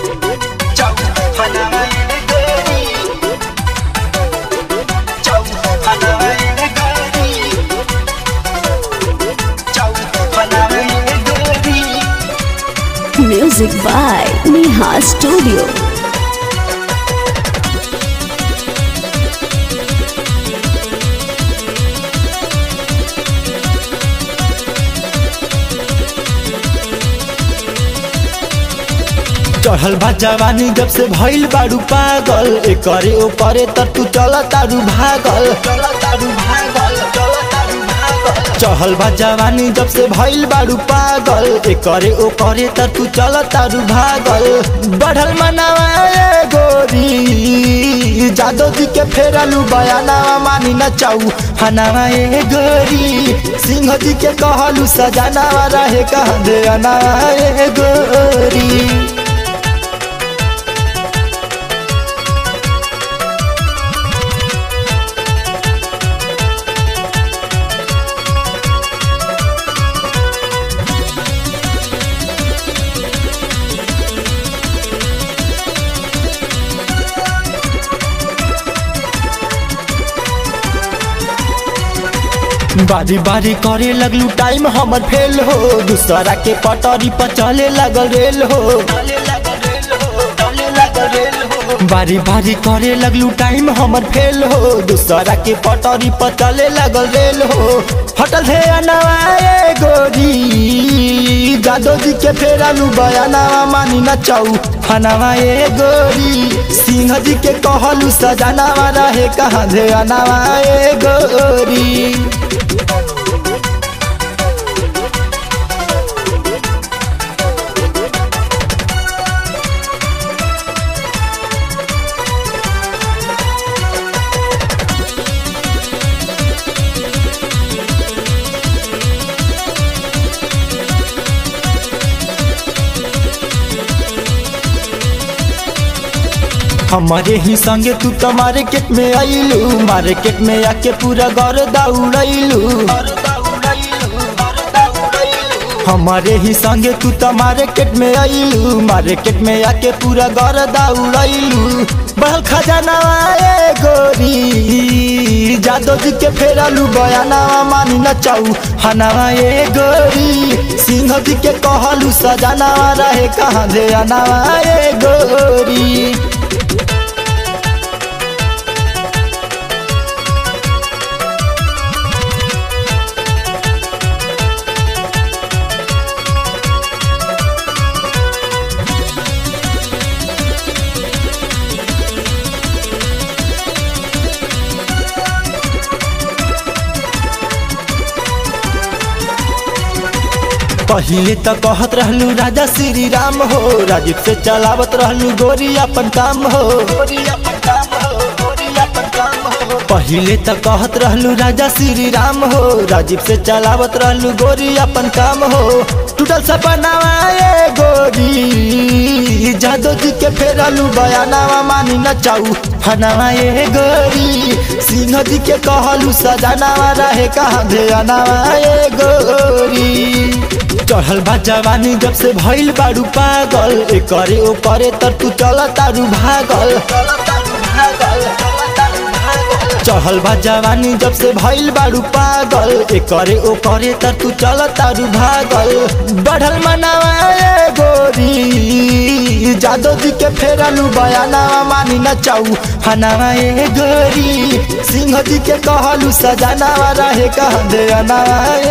Music by Neha Studio. चढ़ल बा जवानी जब से भइल बारू पागल एकरे ओकरे त तू चल तारू भागल चढ़ल बा जवानी जब से भइल बारू पागल एकरे ओकरे त तू चल तारू भागल बढ़ल मनावा ए गोरी जादो जी के फेरलू बयानावा मानी न चाऊ हनावा ए गोरी सिंह जी के कहलू सजानावा रहे कहाँ दे अनावा ए गोरी बारी बारी करे लगलू टाइम हमर फेल हो दूसरा के पटरी पर चले लगल रेल हो बारी बारी करे लगलू टाइम हमर फेल हो दूसरा के पटरी पर चले लगल रेल हो हटल है अनवाए गोरी जादो जी के फेरलू बयानावा मानी न चाऊ हनवाए गोरी सिंह जी के कहलू सजानावा रहे कहाँ दे अनवाए गोरी हमारे ही संगे तू तो मार्केट में आईलू मार्केट में आके पूरा घर दौड़ैलू हमारे ही संगे तू तो मार्केट में आईलू मार्केट में आके पूरा घर दौड़ैलू बहल खजाना आए गोरी जादो जी के फेरलू बयानावा मानी न चाऊ हनावा ए गोरी सिंह जी के कहलू सजानावा रहे कहाँ दे अनावा ए गोरी पहिले त कहत रहलू राजा श्री राम हो राजीव से चलावत रहलू गोरी अपन काम हो पहिले त कहत रहलू राजा श्री राम हो राजीव से चलावत रहलू गोरी अपन काम हो टूटल सपनावा ए गोरी जादो जी के फेरलू बयानावा मानी न चाऊ हनावा ए गोरी सिंह जी के कहलू सजानावा रहे कहाँ दे अनावा ए गोरी चढ़ल बा जवानी जब से भइल बारू पागल एकरे ओकरे तर तू चल तारू भागल चढ़ल बा जवानी जब से भइल बारू पागल एकरे ओकरे तर तू चल तारू भागल बढ़ल मनावा ए गोरी जादो जी के फेरलू बयानावा मानी न चाऊ हनावा ए गोरी सिंह जी के कहलू सजानावा रहे कहाँ दे अनावा